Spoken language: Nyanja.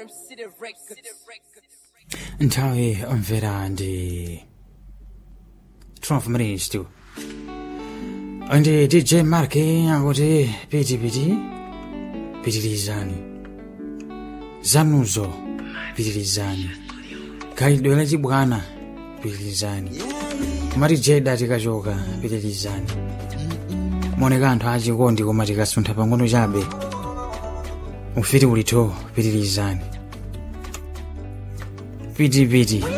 nthawi omvera ndi 12 minutes to ndi dj mark akuti pitipiti pitirizani zanuzo pitirizani khalidwe lachibwana pitirizani kumati jeda tikachoka pitirizani moneka anthu achikondi koma tikasuntha pang'ono chabe ufiti ulitho pitirizani pitipiti